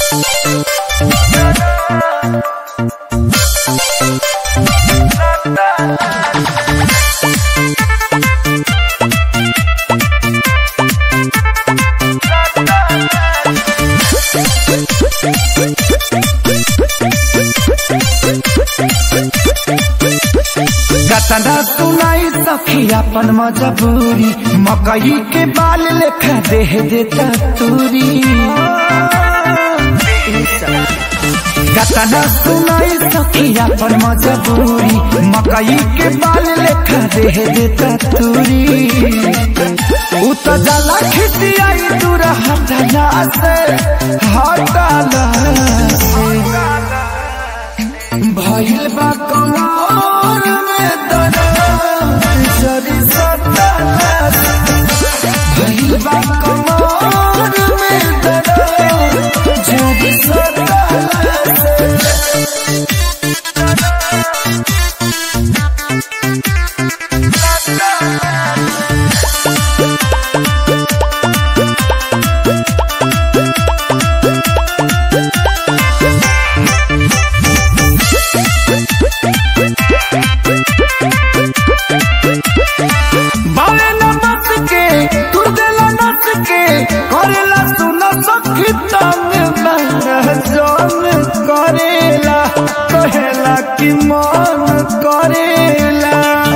कतना सुनाई सखी अपन मजबूरी मकई के बाल लेखा देह देता तूरी कतना सुनाई सखी अपन मजबूरी मकई के बाल लेखा देह देता तूरी उ तो जला खिसियाई दूर हटला से हटला से भइल बा कमर में दर्द जरी सता भइल बा कमर में दर्द जरी सता बाले नमस के तू देला नस के करेला सुन सखी तंग महजन करेला कहेला कि मन करेला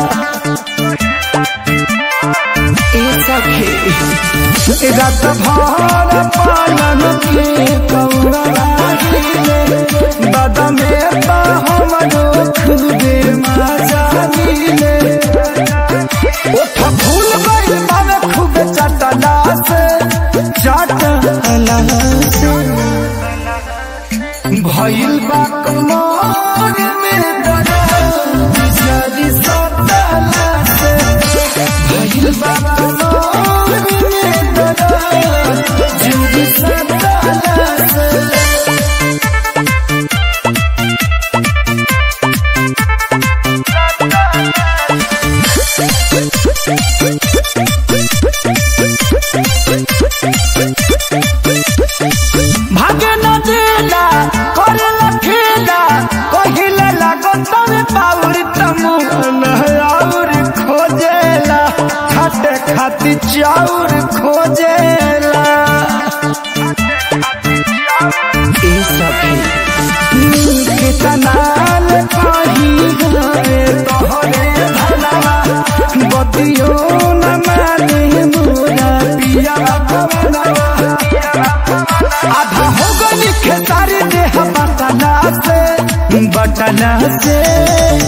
ए सखी रात भर पालन के कौरा दादा में तो हमरो खुदे मजा मिले ओठ फूल गइल बावे खूब चटला से चटला से भइल बा कमर में दर्द जरी सटला से भइल बा कमर में दर्द जरी सटला से भागे न देला करेला खेला कहिले लागो तमे पाउर तमुन और खोजेला खाते खाती चाउर खोजेला ए सखी कितनाल कही गए तोहरे धनवा बतियो न माने मोरा पिया भवनवा आधा हो गई खेसारी देह बटना से बटना से